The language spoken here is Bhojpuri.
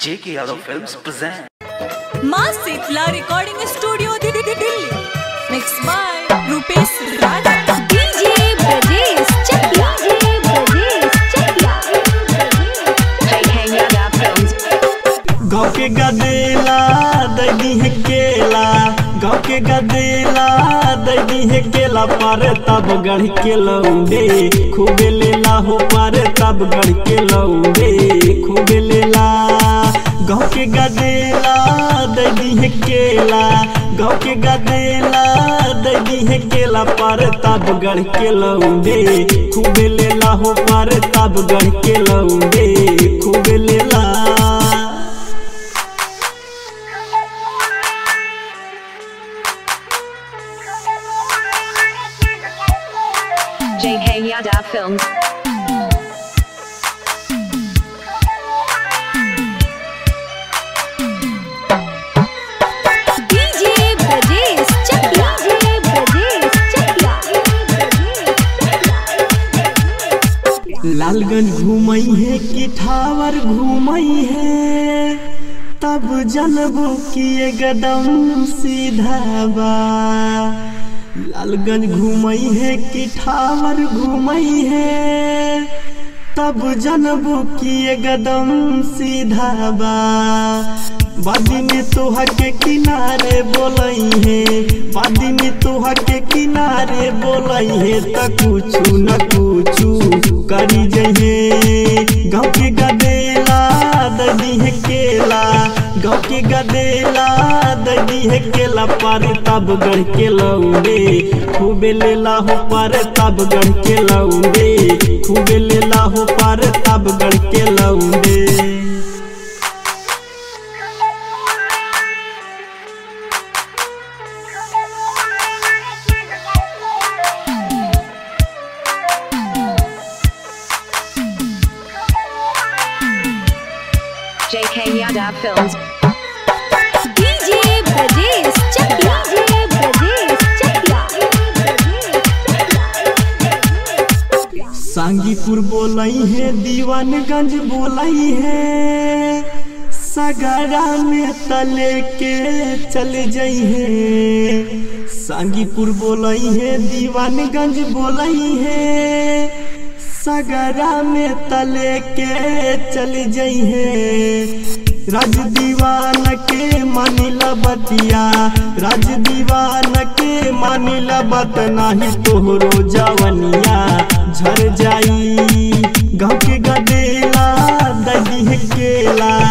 J.K. Yadav Films present. माँ Shitala recording studio Delhi mix by Rupesh Raj DJ Brajesh Chakia DJ Brajesh Chakia Hey hey Yada Films गाँव के गदेला दैदी है केला गाँव के गदेला दैदी है केला पर तब गढ़ के लौंडे खूबे लेला हो पर तब गढ़ के लौंडे खूबे लेला गाँव के गदेला दैदी है केला गाँव के गदेला दैदी है केला पर तब गढ़ के लौंडे खूबे लेला हो पर तब गढ़ के लौंडे खूबे लेला JK Yada Films DJ Brajesh Chakia DJ Brajesh Chakia Lalganj घूमई है कि ठावर घूमई है तब जनबो कि ये गदम सीधा बा लालगंज घूमई है कि ठावर घूमई है तब जनबो कि ये गदम सीधा बा बादी में तोहा के किनारे बोलई है बादी में तोहा के किनारे बोलई है त कुछु न कुछु करी जहे गाँव के गदेला ददी है केला गाँव के गदेला ददी है केला पर तब गढ़ के लौंडे खूबे लेला हो पर तब गढ़ के लौंडे खूबे लेला हो पर तब गढ़ के लौंडे JK Yada Films DJ Brajesh Chakia DJ Brajesh Chakia Sangipur बोलई है दीवानगंज बोलई है सगरा में तले के चल जई है सांगीपुर बोलई है दीवानगंज बोलई है सगरा में तले के चल जई है राज दीवान के मानिला बतिया राज दीवान के मानिला बत नाही तोहरो जवनिया झर जाई गाँव के गदेला दही है केला